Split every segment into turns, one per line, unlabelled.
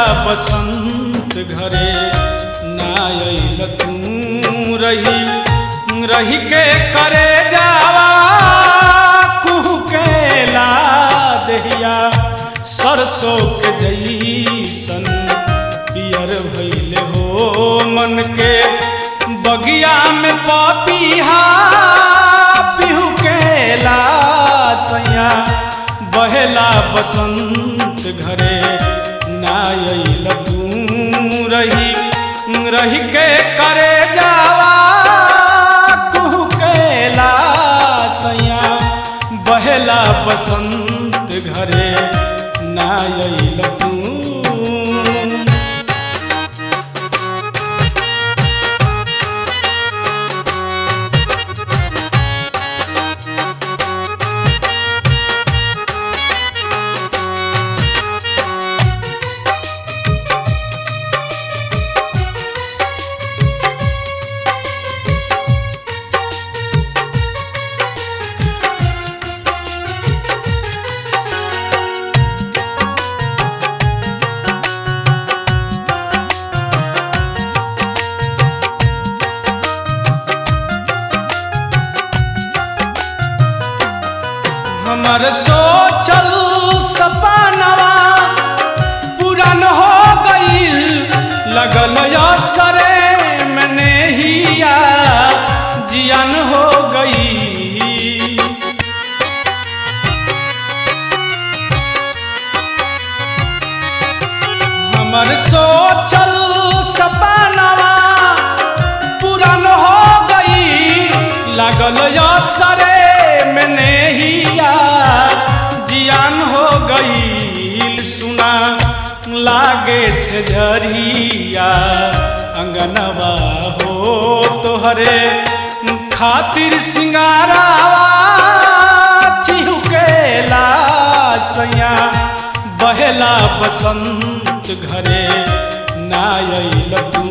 बसंत घरे ना अइल तू रही रही के करे जावा कुहू के ला दहिया सरसों के जैसन पियर भइले हो मन के बगिया में पपीहा पिहू के ला सैया बहेला बसंत घरे ना अइल तू रही रही के करे जावा कुहू के ला सैया बहेला बसंत घरे ना अइल तू हमर सोचल सपनवा पूरन हो गईल लगल असरे में नेहिया जियन हो गई हमर सोचल सपनवा पूरन हो गई लागल असरे में नेहिया जियान हो गई सुना लागे से झरिया अंगनवा हो तोहरे खातिर सिंगारावा चिहुकेला सैया बहेला बसंत घरे ना अइल तू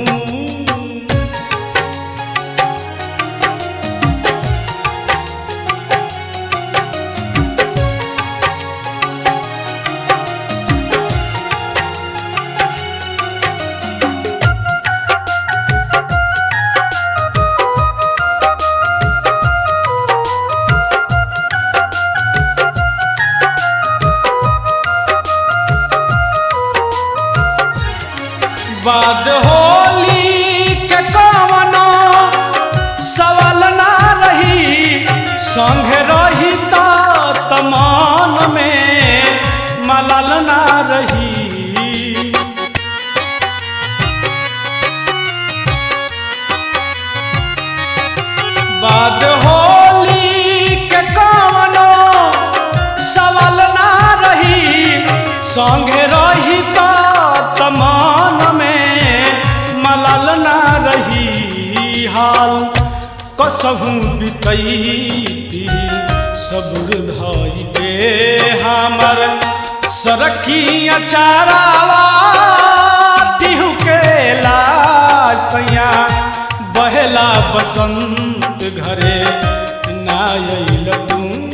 बाद होली के कवनो सवाल ना रही संग रही त तमान में मलाल ना रही बाद होली के कवनो सवाल ना रही संगे रही त तमान में मलाल ना रही हाल कसहू बितैती सबुर धई के हमर सरकी अचारावा टिहू के लासैया बहेला बसंत घरे ना अइल तू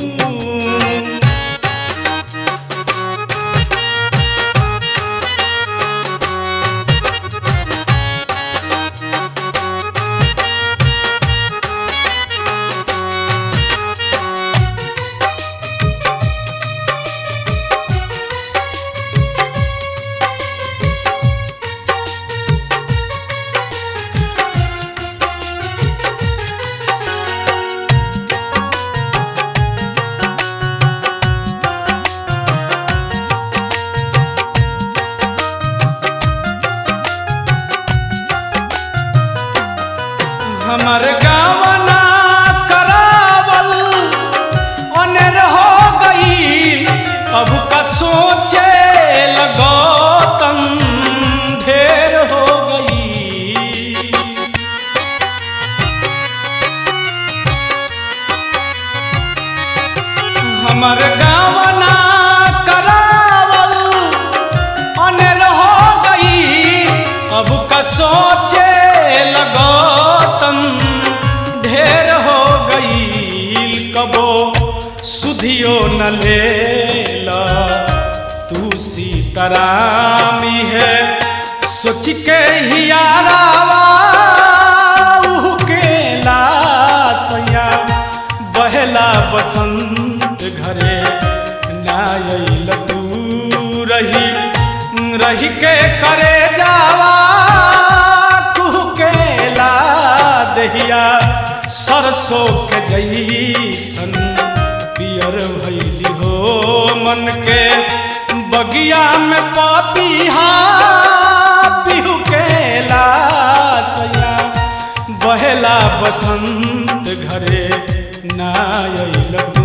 हमर गावना करावल अनेर हो गई अब का सोचे लगो तन ढेर हो गई हमर गावना करावल अनेर हो गई अब का सोचे लगो तन ढेर हो गई कबो सुधियो न ले तू सीतारामी है सोच के हियारावा उहु के लासया बहला बसंत घरे ना अइल तू रही रही के करे जावा कुहु के ला दहिया सरसों के जैसन पियर भैली हो मन के बगिया में पपीहा पिहू के लासया बहेला बसंत घरे ना अइल तू